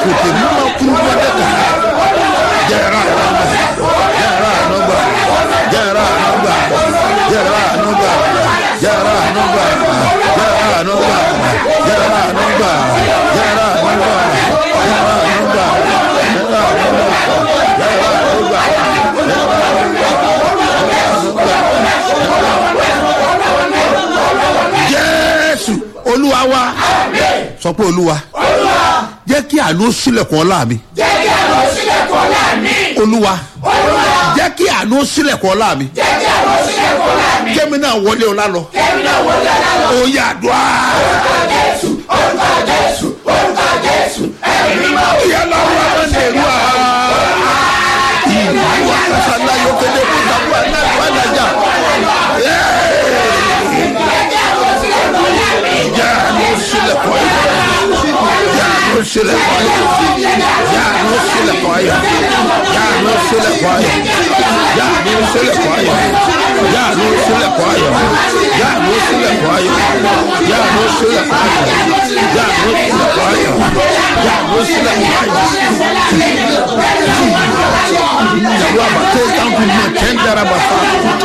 kòtò mímọ́ kúrú wọlé kà jẹ́ra ànúgbà jẹ́ra ànúgbà jẹ́ra ànúgbà jẹ́ra ànúgbà jẹ́ra ànúgbà jẹ́ra ànúgbà jẹ́ra ànúgbà jẹ́ra ànúgbà jẹ́ra ànúgbà jẹ́ra ànúgbà jẹ́ra ànúgbà. jésù olúwa wa sọ pé olúwa jẹ́ kí àánú sílẹ̀kùn ọlá mi jẹ́ kí àwọn sílẹ̀kùn ọ̀la mi. olúwa olúwa jẹ́ kí àánú sílẹ̀kùn ọlá mi jẹ́ kí àwọn sílẹ̀kùn ọ̀la mi. kémi náà wọlé ọlá lọ kẹ́mi náà wọlé ọ̀la lọ. ó yà dùá. orúkọ jésù orúkọ jésù orúkọ jésù ẹ̀mí mímọ́. ìyá lọ́wọ́ àwọn èrú à. ìlú àkàṣàlá yóò kéde fún ìdàgbà náà wà lájà. jẹ́ àánú sílẹ̀kùn ayọ̀ jẹ́ àánú sílẹ̀kùn ayọ̀ jẹ́ àánú sílẹ̀kùn ayọ̀ jẹ́ àánú sílẹ̀kùn ayọ̀ jẹ́ àánú sílẹ̀kùn ayọ̀ jẹ́ àánú sílẹ̀kùn ayọ̀ jẹ́ àánú sílẹ̀kùn ayọ̀ jẹ́ àánú sílẹ̀kùn ayọ̀ jẹ́ àánú sílẹ̀kùn ayọ̀ jẹ́ àánú sílẹ̀kùn ayọ̀. Ìyàwó àbàtẹ́ ìtàkùn náà kẹ́ńdára bàtà.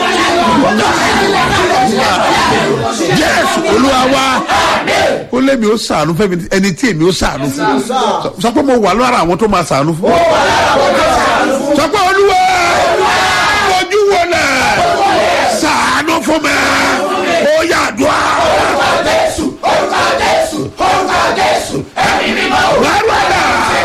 Jésù olúwa wá ó lé mi ó sàánú fẹ́mi ẹni tí èmi ó sàánú fún sọ pé mo wà lára àwọn tó máa sàánú fún sọ pé olúwa ojú wo náà sàánú fún mi ó yà dùn á. orúkọ jésù orúkọ jésù orúkọ jésù ẹ̀mí mímọ́. Wàrúwà náà.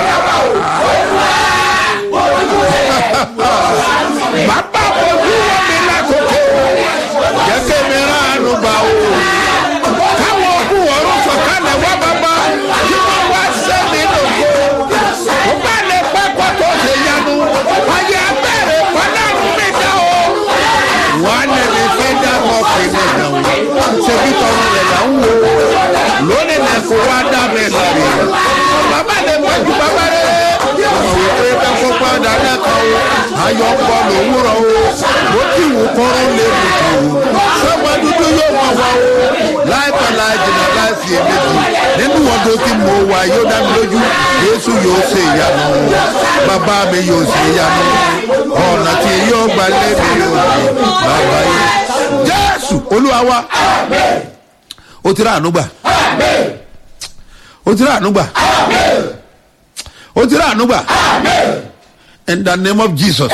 Bàbá ojú wo mi lákòókò jẹ́ kí mi ránu gbà o. Káwọn òkú ọ̀run sọ̀kalẹ̀ wá bàbá kí wọ́n wá sẹ́mi lòkó. Ó bá lè pẹ́ kó tó ṣe yanu. Ayé abẹ́rẹ́ fọlọ́run mi dá o. Wọ́n á lè lè fẹ́ dá ọkùnrin mi dà o. Ṣebí tọrọ rẹ̀ là ń wo. Lónìí lè kó wá dá mi lọ́rẹ̀. Bàbá lè pẹ́ ju bàbá rẹ̀. Ọ̀rọ̀ wò pé bẹ́ẹ̀ kó padà lẹ́kọ̀ọ́ o. Ayọ̀ ń bọ̀ lòwúrọ̀ o. Mo ti wù kọ́rọ́ lè mú kàn o. Sọ́gbà dúdú yóò mọ̀ wá o. Láìpẹ́ láì jìnnà láì fi èméjì. Nínú ọdún tí mo wà yóò dá mi lójú. Jésù yóò ṣe ìyanu. Bàbá mi yóò ṣe ìyanu. Ọ̀nà tí yóò gbà lé mi yóò ṣe. Bàbá yìí. Jésù Olúwa wa. O ti rà àánú gbà. O ti rà àánú gbà. O ti rà àánú gbà. In the name of Jesus.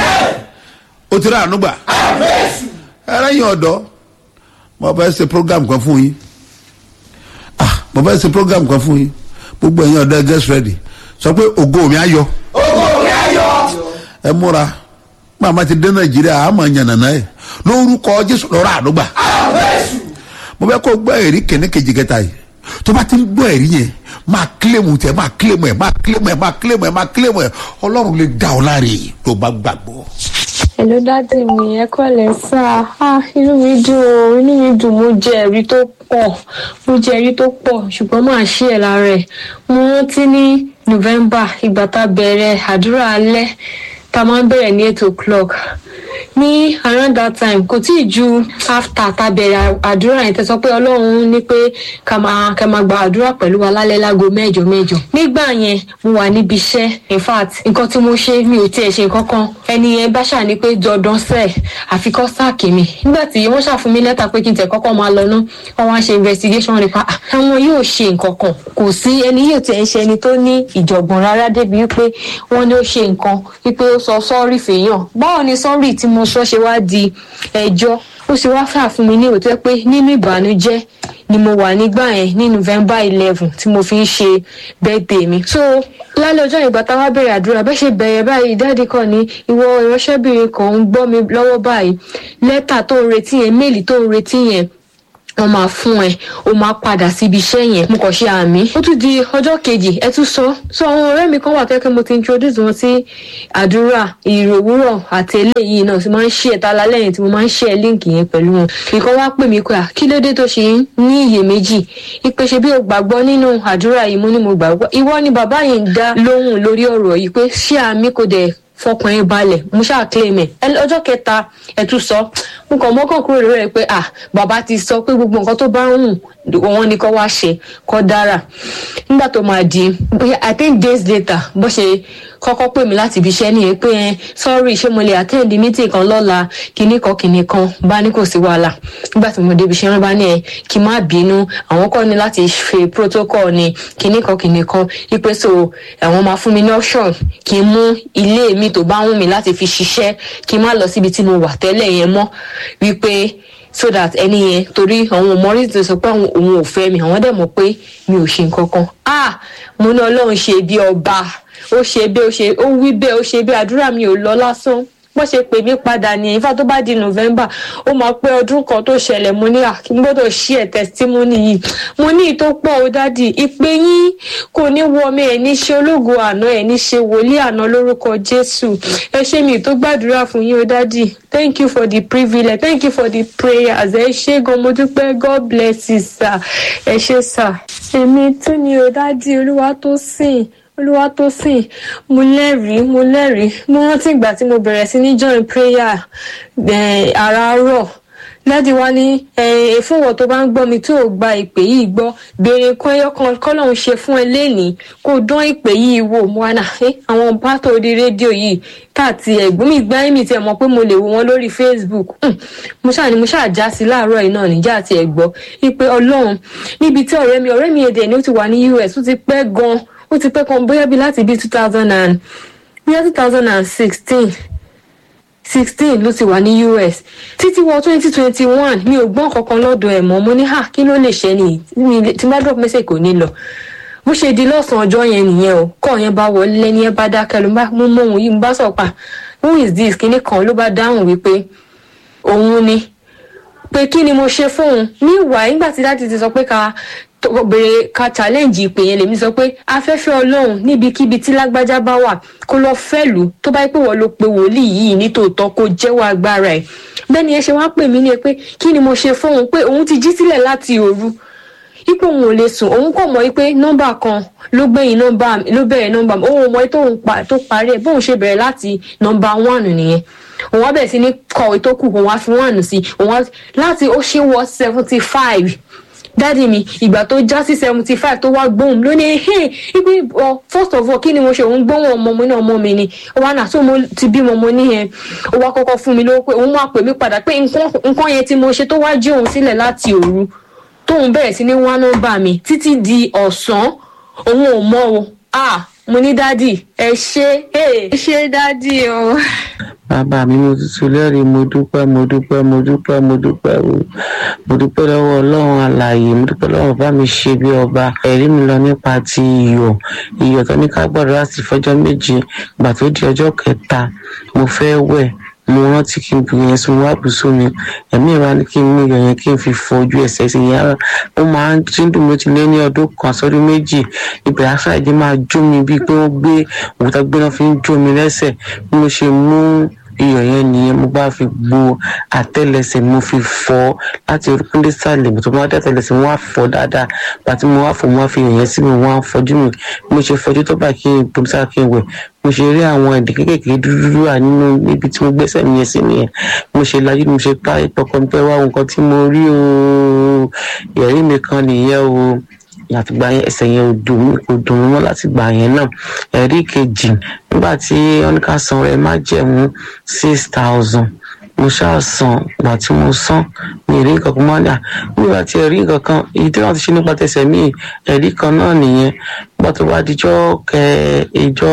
O ti rà àánú gbà. Ẹlẹ́yin ọ̀dọ́, mo fẹ́ ṣe program kan fún yín. Ah, mo fẹ́ ṣe program kan fún yín. Gbogbo ẹ̀yin ọ̀dọ́ ẹ get ready. Sọ pé ògo mi á yọ. ògo mi ayọ̀. Ẹ múra. Màmá ti dé Nàìjíríà, àmọ̀ yànnàná ẹ̀. Lórúkọ Jésù lọ́rọ̀ àánú gbà. jésù mo fẹ́ kó gbọ́ ẹ̀rí kìíní kejì kẹta yìí tó bá ti ń gbọ́ ẹ̀rí yẹn máa kílèmù tẹ máa kílèmù ẹ̀ máa kílèmù ẹ̀ máa kílèmù ẹ̀ máa kílèmù ẹ̀ ọlọ́run lè dá ọ láre tó bá gbàgbọ́. Hello dádì mi ẹ kọ́lẹ̀ sá ah inú mi dùn o inú mi dùn mo jẹ ẹ̀rí tó pọ̀ mo jẹ ẹ̀rí tó pọ̀ ṣùgbọ́n máa ṣí ẹ̀ lára ẹ̀ mo rántí ní November ìgbà tá a bẹ̀rẹ̀ àdúrà alẹ́ tá a máa ń bẹ̀rẹ̀ ní eight o'clock ní around that time kò tí ì ju after tá a bẹ̀rẹ̀ àdúrà yẹn tẹ́ sọ pé ọlọ́run ní pé ká máa ká máa gba àdúrà pẹ̀lú wa lálẹ́ láago mẹ́jọ mẹ́jọ nígbà yẹn mo wà níbi iṣẹ́ in fact nǹkan tí mo ṣe mi ò tiẹ̀ ṣe nǹkan kan ẹni yẹn bá ṣà ní pé dandan sẹ́ẹ̀ àfikọ́ sáàkì mi nígbà tí wọ́n ṣàfún mi lẹ́tà pé kí n tẹ̀ kọ́kọ́ máa lọ ná wọ́n wá ṣe investigation nípa "Ah, àwọn yóò ṣe nǹkan kan kò sí ẹni yóò tiẹ̀ ń ṣe ẹni tó ní ìjọ̀gbọ̀n rárá débi wípé wọ́n ní ó ṣe nǹkan wípé ó sọ sọ́ọ̀rì fèèyàn báwo ni sọ́ọ̀rì tí mo sọ ṣe wá di ẹjọ́ ó ṣe wá fà fún mi ní òótọ́ pé nínú ìbànújẹ́ ni mo wà nígbà yẹn ní november eleven tí mo fi ń ṣe birthday mi. so lálẹ́ ọjọ́ ìgbà táwa bẹ̀rẹ̀ àdúrà bẹ́ẹ̀ ṣe bẹ̀rẹ̀ báyìí dáàdì kan ní ìwọ ìránṣẹ́bìnrin kan ń gbọ́ mi lọ́wọ́ báyìí lẹ́tà tó ń retí yẹn méèlì tó ń retí yẹn wọn máa fún ẹ o máa padà síbi iṣẹ́ yẹn mo kàn ṣe àmì ó tún di ọjọ́ kejì ẹ tún sọ so àwọn ọ̀rẹ́ mi kan wà tẹ́kẹ́ mo ti introduce wọn sí àdúrà ìròwúrọ̀ àti eléyìí náà tí máa ń ṣe ẹ̀ta lálẹ́ yẹn tí mo máa ń ṣe ẹ̀ líǹkì yẹn pẹ̀lú wọn ìkan wá pè mí pé à kí ló dé tó ṣe ń ní iyèméjì ìpè ṣe bí o gbàgbọ́ nínú àdúrà yìí mo ní mo gbàgbọ́ ìwọ ni bàbá yìí ń dá lóhùn lórí ọ̀rọ̀ yìí pé ṣé àmì kò dẹ̀ fọkàn yín balẹ̀ mo ṣáà claim ẹ̀ ọjọ́ kẹta ẹ̀ tún sọ mo kàn mọ́kàn kúrò lórí ẹ̀ pé ah bàbá ti sọ pé gbogbo nǹkan tó bá ń hùn wọn ni kó wá ṣe kó dára nígbà tó máa di i think days later bó ṣe kọ́kọ́ pè mí láti ibi iṣẹ́ nìyẹn pé ẹ sorry ṣé mo lè attend meeting kan lọ́la kinní kan kinní kan bá ní kò sí wàhálà nígbà tí mo débi iṣẹ́ wọn bá ní ẹ kí n má bínú àwọn kọ́ ni láti ṣe protocol ni kinní kan kinní kan wípé so àwọn máa fún mi ní option kí n mú ilé mi tó bá wù mí láti fi ṣiṣẹ́ kí n má lọ síbi tí mo wà tẹ́lẹ̀ yẹn mọ́ wípé so that ẹni yẹn torí àwọn òmọrí ti sọ pé òun ò fẹ́ mi àwọn dẹ̀ mọ̀ pé mi ò ṣe nǹkan kan ah mo ní ọlọ́run ṣe bí ọba ó ṣe bí ó ṣe ó wí bẹ́ẹ̀ ó ṣe bí àdúrà mi ò lọ lásán bó ṣe pè mí padà ní ifá tó bá di november ó máa pé ọdún kan tó ṣẹlẹ̀ mo ní àkí gbọ́dọ̀ ṣí ẹ̀ testimony yìí mo ní ìtó pọ̀ ó dádì ìpè yín kò ní wọmi ẹ̀ ní ṣe ológo àná ẹ̀ ní ṣe wòlíì àná lórúkọ jésù ẹ ṣe mi tó gbàdúrà fún yín ó dádì thank you for the privilege thank you for the prayers ẹ ṣe gan mo dúpẹ́ god bless you sir ẹ ṣe sir. èmi tún ni ó dádì olúwa tó sìn olúwa tó sìn mo lẹ́rìí mo lẹ́rìí mo rántí ìgbà tí mo bẹ̀rẹ̀ sí ní join prayer àràárọ̀ láti wá ní ìfúnwọ̀ tó bá ń gbọ́ mi tó ò gba ìpè yìí gbọ́ béèrè kan ẹyọ kan kọ́lọ́hún ṣe fún ẹ lénìí kó dán ìpè yìí wò mo wá nà àwọn pátó orí rédíò yìí káàtì ẹ̀gbọ́n mi gbá mi tiẹ̀ mọ̀ pé mo lè wo wọn lórí facebook mo ṣáà ní mo ṣáà já sí láàárọ̀ yìí náà níjà àti ẹ̀gbọ́ wípé ọlọ́run níbi tí ọ̀rẹ́ mi ọ̀rẹ́ mi èdè ni ó ti wà ní us ó ti pẹ́ gan-an ó ti pẹ́ kan bóyá bí láti bí two thousand and bóyá two thousand and sixteen sixteen ló ti wà ní us títí wọ twenty twenty one mi ò gbọ́n kankan lọ́dọ̀ ẹ̀ mọ́ mo ní hà kí ló lè ṣe ni tí bá drop message kò ní lọ bó ṣe di lọ́sàn-án ọjọ́ yẹn nìyẹn o kọ́ yẹn bá wọlé lẹ́ni ẹ bá dákẹ́ ló bá mú mọ́ òun yìí mo bá sọ̀ pa who is this kinní kan ló bá dáhùn wípé òun ni pé kí ni mo ṣe fóun ní ìwà nígbà tí dáàdi ti sọ pé ká bèrè ka challenge ìpè yẹn lèmi sọ pé afẹ́fẹ́ ọlọ́run níbikíbi tí lágbájá bá wà kó lọ fẹ́lú tó bá yẹ pé wọ́n ló pe wòlíì yìí nítòótọ́ kó jẹ́wọ́ agbára ẹ̀ bẹ́ẹ̀ ni ẹ ṣe wá pè mí ní ẹ pé kí ni mo ṣe fóun pé òun ti jí sílẹ̀ láti òru ipò òun ò lè sùn òun kò mọ̀ pé nọ́mbà kan ló gbẹ̀yìn nọ́mbà ló bẹ̀rẹ̀ nọ́mbà òun ò mọ̀ tó parí ẹ̀ bóun ṣe bẹ̀rẹ̀ láti nọ́mbà one nìyẹn òun á bẹ̀rẹ̀ sí ní kọ̀wé tó kù òun á fi one sí òun láti ó ṣe wọ seventy five dádì mi ìgbà tó já sí seventy five tó wá gbóhùn ló ní hey ibi ọ first of all kí ni mo ṣe òun gbóhùn ọmọ mi náà ọmọ mi ni ó wá nà tó mo ti bímọ mo ní yẹn ó wá kọ́kọ́ fún mi lówó pé òun máa pè mí padà pé nǹkan yẹn tí mo ṣe tó wá jí òun sílẹ̀ láti òru tóun bẹ̀rẹ̀ sí ní wá nọ́mbà mi títí di ọ̀sán òun ò mọ̀ o ah mo ní dádì ẹ ṣe ẹ ṣe dádì o. bàbá mi mo tuntun lẹ́rìí mo dúpẹ́ mo dúpẹ́ mo dúpẹ́ mo dúpẹ́ o mo dúpẹ́ lọ́wọ́ ọlọ́run alààyè mo dúpẹ́ lọ́wọ́ bá mi ṣe bí ọba ẹ̀rí mi lọ nípa ti iyọ̀ iyọ̀ tó ní ká gbọ́dọ̀ láti fọjọ́ méje ìgbà tó di ọjọ́ kẹta mo fẹ́ wẹ̀ mo rántí kí n bu yẹn sún wá bùsùn mi ẹ̀mí ìwà ni kí n mú iyọ̀ yẹn kí n fi fọ ojú ẹsẹ̀ sí yẹn ara ó máa ń tí ń dùn mí ó ti lé ní ọdún kan sọ́dún méjì ibẹ̀ aṣáájú máa jó mi bíi pé wọ́n gbé òkúta gbéná fi ń jó mi lẹ́sẹ̀ bí mo ṣe mú iyọ̀ yẹn nìyẹn mo bá fi gbo àtẹ́lẹsẹ̀ mo fi fọ́ láti orúkún dé sàlẹ̀ mo tó máa dá àtẹ́lẹsẹ̀ mo wá fọ́ dáadáa pàtí mo wá fọ́ mo wá fi iyọ̀ yẹn sí mi mo wá fọ́jú mi mo ṣe fọ́jú tó bá kí n bomi sára kí n wẹ̀ mo ṣe rí àwọn ẹ̀dì kéékèèké dúdú wà nínú níbi tí mo gbẹ́sẹ̀ mi yẹn sí nìyẹn mo ṣe lajú mo ṣe pa ìpọkàn mi pé wá nǹkan tí mo rí o ìyẹ̀rí mi kan nìyẹn o àtìgbà yẹn ẹsẹ̀ yẹn ò dùn mí kò dùn mí mọ́ láti gbà yẹn náà ẹ̀rí kejì nígbà tí wọ́n ní ká san rẹ̀ má jẹ̀mú six thousand mo ṣáà san ìgbà tí mo san mi ì rí nǹkan kan mọ́ ní à nígbà tí ẹ̀rí nǹkan kan èyí tí wọ́n ti ṣe nípa tẹsẹ̀ mí ẹ̀rí kan náà nìyẹn nígbà tó bá dijọ́ kẹ ìjọ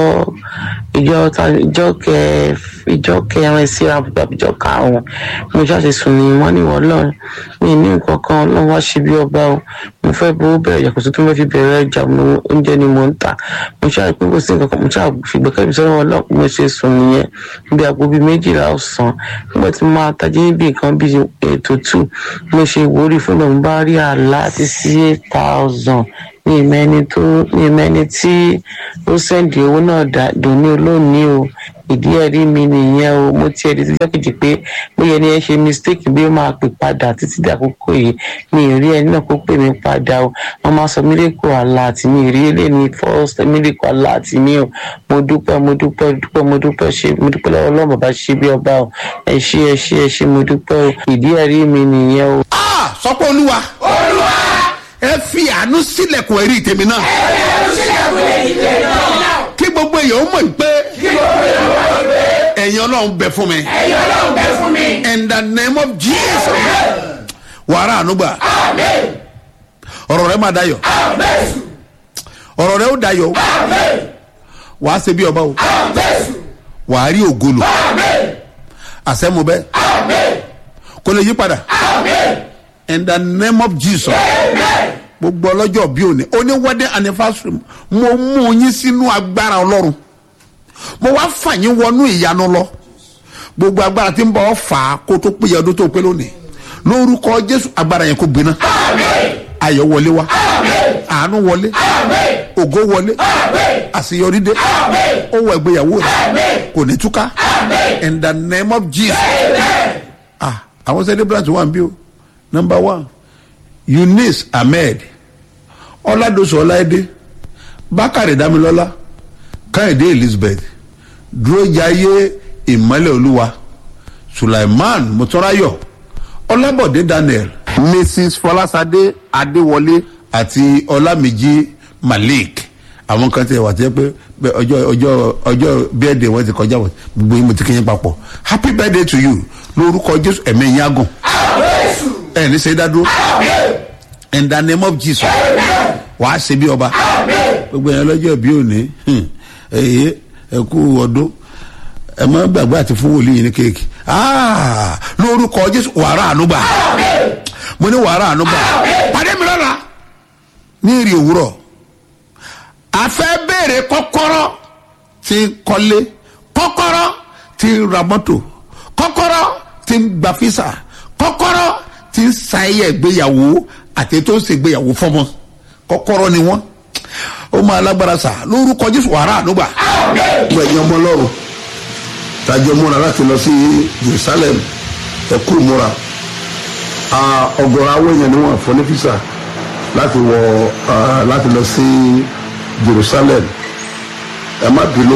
ìjọ ìjọ kẹ ìjọ kẹrin síra tàbí ìjọ karùn-ún mo ṣáàṣì sùn ní wọ́n ní wọ́n lọ́run mi ní nǹkan kan ọlọ́run wá ṣe bí ọba o mo fẹ́ bó bẹ̀rẹ̀ yàtọ̀ tó tún fẹ́ fi bẹ̀rẹ̀ ẹja oúnjẹ ni mo ń tà mo ṣáà pé kò sí nǹkan kan mo ṣáà fi gbẹ́kẹ̀lé sọ́dọ̀ ọlọ́run mo ṣe sùn nìyẹn bí aago bíi méjìlá ọ̀sán nígbà tí mo máa tají níbi nǹkan bíi ètò two mo ṣe ìwúrí fún mi mo bá rí àlá àti sí eight thousand ní ìmẹ́ni tó ní ìmẹ́ni tí ó sẹ́ǹdì owó náà dòní olóòní o ìdí ẹ̀rí mi nìyẹn o mo ti ẹ̀rí síjọ́ kejì pé bóyá ẹni ẹ ṣe mistake bí ó máa pè padà títí dàkókò yìí mi ì rí ẹni náà kó pè mí padà o wọ́n máa sọ miracle alert mi ì rí eléyìí first miracle alert mi o mo dúpẹ́ mo dúpẹ́ dúpẹ́ mo dúpẹ́ ṣe mo dúpẹ́ lọ́wọ́ ọlọ́run bàbá ṣe bí ọba o ẹ ṣé ẹ ṣé ẹ ṣé mo dúpẹ́ o ìdí ẹ̀rí mi nìyẹn o. Ah, sọ pé olúwa ẹ fi àánú sílẹ̀kùn ẹ̀rí tèmi náà kí gbogbo èèyàn mọ̀ pé ẹ̀yin ọlọ́run bẹ fún mi in the name of jesus wàrà ànúgbà ọ̀rọ̀ rẹ máa dayọ̀ ọ̀rọ̀ rẹ ó dayọ̀ wàá ṣe bí ọba o wàá rí ògolo àṣẹmu bẹ́ẹ̀ kò lè yí padà in the name of jesus gbogbo ọlọ́jọ́ bí òní oní wedding anniversary mo mú yín sínú agbára ọlọ́run mo wá fà yín wọnú ìyanu lọ gbogbo agbára tí ń bọ̀ ọ́ fà á kó tó péye ọdún tó pé lónìí lórúkọ jésù agbára yẹn kó gbiná ayọ̀ wọlé wá àánú wọlé ògo wọlé àṣeyọrí dé ó wọ ìgbéyàwó rẹ kò ní túká in the name of jesus ah àwọn celebrant wà ń bí o number one eunice ahmed ọládọsọ ọláìdé bákàrẹ dámilọlá káyọdé elizabeth dúrójàyé ìmọ́lẹ̀ olúwa sulaiman mutọ́ráyọ̀ ọlábọ̀dé daniel mrs fọlásadé adéwọlé àti ọlámìjí malik àwọn kan tẹ wà tẹ pé pé ọjọ́ ọjọ́ ọjọ́ bẹ́ẹ̀dẹ̀ wọn ti kọjá wọn gbogbo yín mo ti kéyìn papọ̀ happy birthday to you lórúkọ jésù ẹ̀mí yín agùn ẹ̀ ní sẹ́yìn dádúró in the name of jesus wàá ṣe bí ọba gbogbo yẹn lọ́jọ́ bí òní ẹ̀yẹ ẹ̀kú ọdún ẹ má gbàgbé àti fún wòlíì yìí ní kéèkì Ah, lórúkọ jésù wàrà ànúgbà mo ní wàrà ànúgbà pàdé mi lọ́la ní ìrì òwúrọ̀ a fẹ́ béèrè kọ́kọ́rọ́ tí ń kọ́lé kọ́kọ́rọ́ tí ń ra mọ́tò kọ́kọ́rọ́ tí ń gba físà kọ́kọ́rọ́ tí ń ṣayẹyẹ ìgbéyàwó àti tó ń ṣègbéyàwó fọmọ kọ́kọ́rọ́ ni wọ́n ó máa lágbára sà lórúkọ jésù wàrà ànúgbà. gbogbo ẹ̀yin ọmọ ọlọ́run tájọ múra láti lọ sí jerusalem ẹ kú múra Ah, ọ̀gọ̀rọ̀ àwọn èèyàn ni wọ́n fọ́ ní fisa láti wọ ah, láti lọ sí jerusalem ẹ má bínú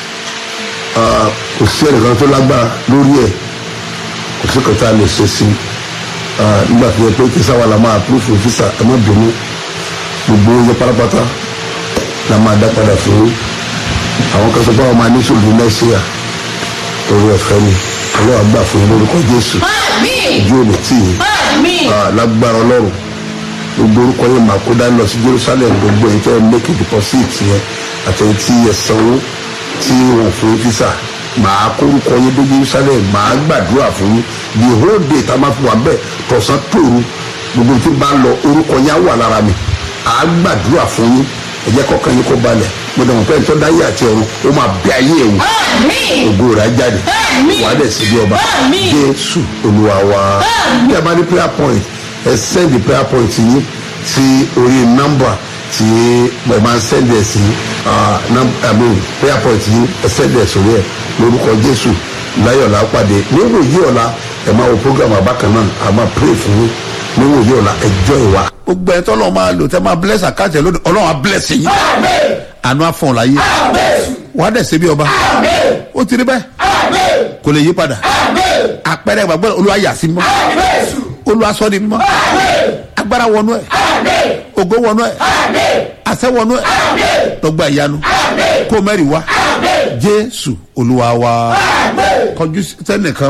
Ah, kò sí ẹnìkan tó lágbára lórí ẹ kò sí kọta lè ṣe sí Ah, nígbà tó yẹ pé kí sáwà la máa púrúfù fisa ẹ má bínú gbogbo oúnjẹ pátápátá la máa dá padà fún yín àwọn kan sọ pé àwọn máa ní sùúrù mẹ́síà orí ọ̀fẹ́ ni ọlọ́wà gbà fún yín lórúkọ jésù ojú òní tì yín Ah, lágbára ọlọ́run gbogbo orúkọ yín máa kó dání lọ sí jerusalem gbogbo èyí tẹ́ ẹ mẹ́kì deposit yẹn àtẹ̀yìn tí ẹ sanwó tí wọ́n fún yín físà màá kó orúkọ yín dé jerusalem màá gbàdúrà fún yín the whole day tá a máa fi wà bẹ́ẹ̀ tọ̀sán tòru gbogbo tí bá lọ orúkọ yín á wà lára mi àá gbàdúrà fún yín ẹ jẹ́ kọ́kàn yín kó balẹ̀ mo dẹ̀ mọ̀ pé ẹ̀tọ́ dáyé àti ọ̀run ó máa bẹ ayé ẹ̀ wò ògo rẹ̀ á jáde wà á dẹ̀ sí bí ọba jésù olúwa wa bí a bá ní prayer point ẹ send the prayer point yín sí orí nọ́mbà tí ẹ máa ń send ẹ̀ sí ah, num- I mean, prayer point yín ẹ send ẹ̀ sórí ẹ̀ lórúkọ jésù láyọ̀lá pàdé níwò yí ọ̀la ẹ máa wo program àbákan náà a máa pray fún yín níwò yí ọ̀la ẹ jọ ìwà. gbogbo ẹ̀ tọ́lọ́ máa lò tẹ́ máa bless àkáǹtì ẹ̀ lónìí ọlọ́run á bless yín àánú àfọ̀n láyé wàá dẹ̀ ṣe bí ọba ó ti rí bẹ́ẹ̀ kò lè yí padà àpẹẹrẹ ìgbàgbọ́ olúwa yà sí mímọ́ olúwa sọ di mímọ́ agbára wọnú ẹ̀ ògo wọnú ẹ̀ àṣẹ wọnú ẹ̀ lọ́gbà ìyanu kó mẹ́rin wá jésù olúwa wa kọjú sẹ́nìkan.